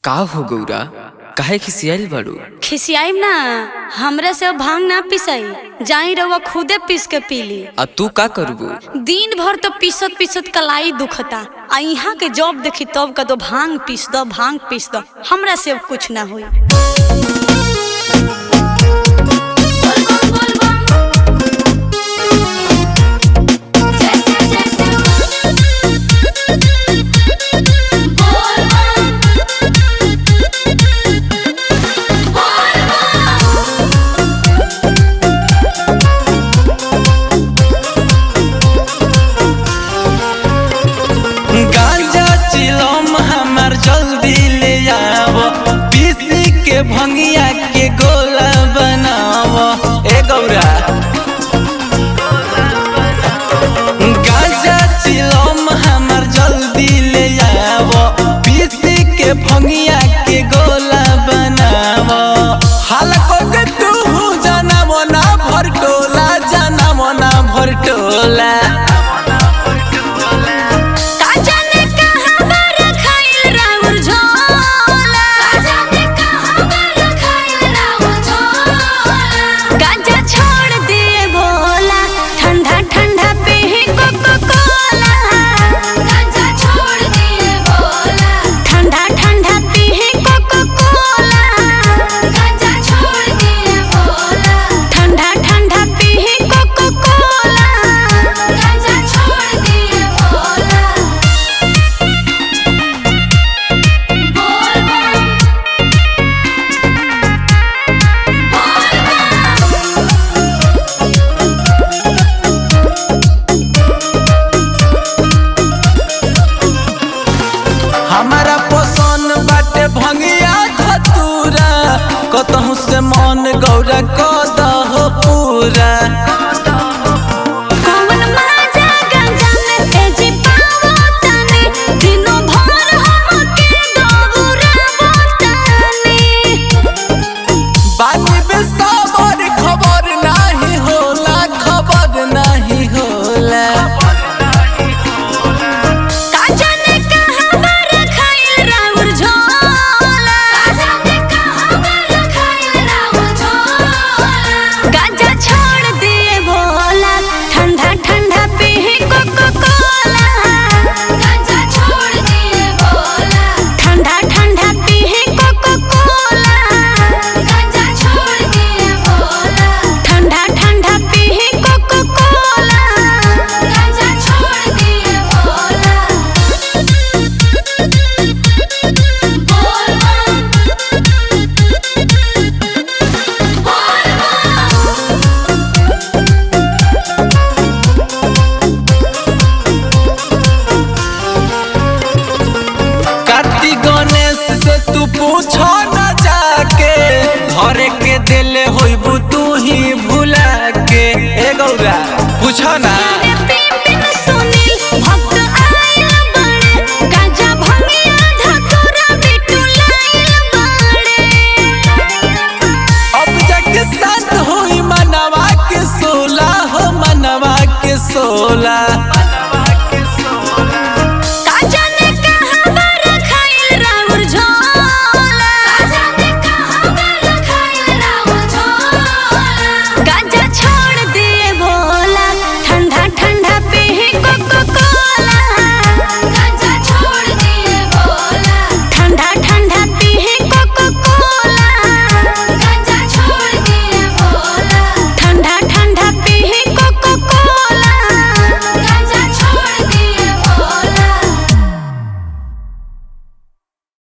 का हो गौरा काहे खिसियाइल बाड़ू खिसियाइम ना हमरा से अब भांग ना पिसाई जाई रउआ खुदे पीस के पीली आ तू का करबू दिन भर तो पीसत पीसत कलाई दुखता आ यहाँ के जॉब देखी तब का तो भांग पीस दो भांग पीस दो हमरा से अब कुछ ना हुई गांजा चिलम हमार जल्दी ले आव पीसी के भंगिया के गोला बनाव ए गौरा गांजा चिलम हमार जल्दी ले आव पीसी के भंगिया